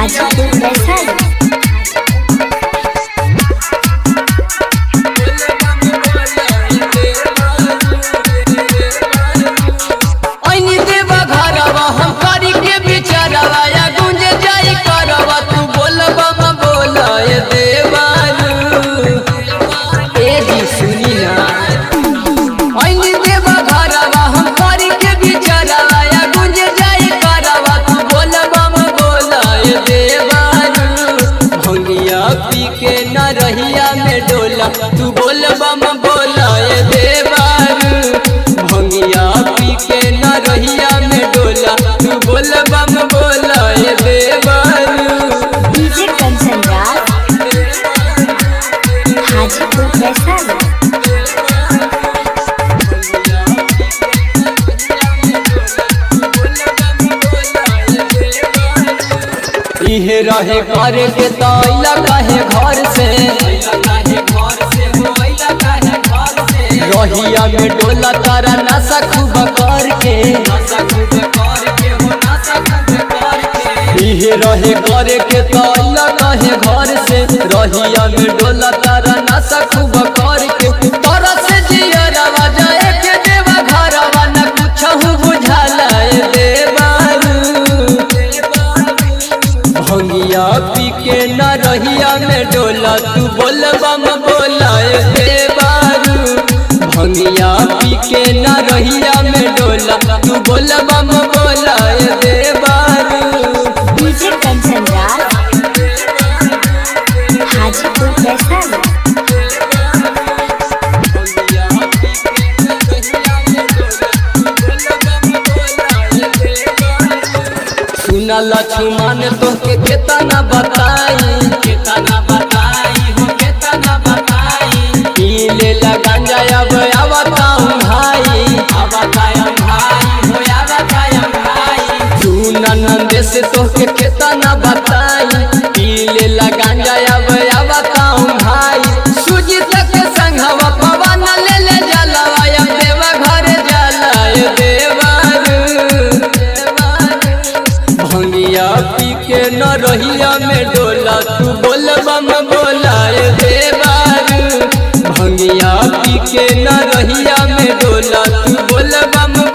हाजीपुर वैशाली ऐनी देवा घरवा हम करी के बिचारवा या गुंज जाई करवा तू बोलबा म बोला ए देवारू ए जी सुनी ना ऐनी देवा घरवा हम करी के बिचारवा या गुंज जाई करवा तू बोलबा म बोला ए देवारू भंगिया पी के न रहिया में डोला तू बोलबा म बोला ए देवारू भंगिया पी के न रहिया में डोला तू बोलबा म बोला ए देवारू डीजे कंचन राज हाजीपुर वैशाली इहे रहे करे के तैला काहे घर से रहिया में डोला तारा नशा खूब करके इहे रहे करे के तैला काहे घर से रहिया में डोला तारा नशा खूब करके तोरा से जियरवा जाए के देवा घरवा न कुछहु बुझाला ए देवारू भंगिया पी के न रहिया में डोला तू बोलबा म बोला ए देवारू भंगिया पी के न रहिया में डोला तू बोलबा म बोला ए देवारू डीजे कंचन राज हाजीपुर वैशाली सुना लक्ष्मण तोहके केतना बताई केतना बताई हो केतना बताई पी ले गांजा अब आवताऊं भाई आवताऊं भाई हो आवताऊं भाई सुना नंदे से तोहके केतना बताई पी ले गांजा अब आवताऊं भाई सूजी तक संघवा पवन ले ले जलवा अब देवा घर जला ए देवारू भंगिया पी के न रहिया में डोला तू बोलबा म बोला ए देवारू भंगिया पी के न रहिया में डोला तू बोलबा म